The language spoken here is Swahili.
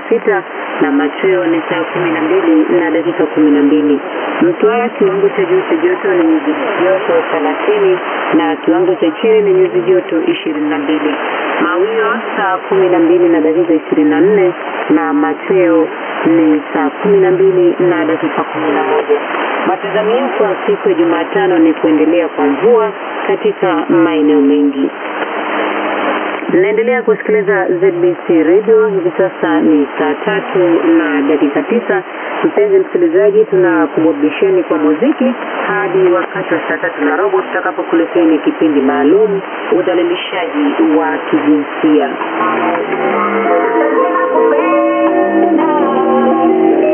sita na machweo ni saa kumi na mbili na dakika kumi na mbili. Mtwara kiwango cha juu cha joto ni nyuzi joto thelathini na kiwango cha chini ni nyuzi joto ishirini na mbili. Mawio saa kumi na mbili na dakika ishirini na nne na machweo ni saa kumi na mbili na dakika kumi na moja. Matazamio kwa siku ya Jumatano ni kuendelea kwa mvua katika maeneo mengi. Mnaendelea kusikiliza ZBC Radio. Hivi sasa ni saa tatu na dakika tisa. Mpenzi msikilizaji, tunakuburudisheni kwa muziki hadi wakati wa saa tatu na robo tutakapokuleteni kipindi maalum udhalilishaji wa kijinsia.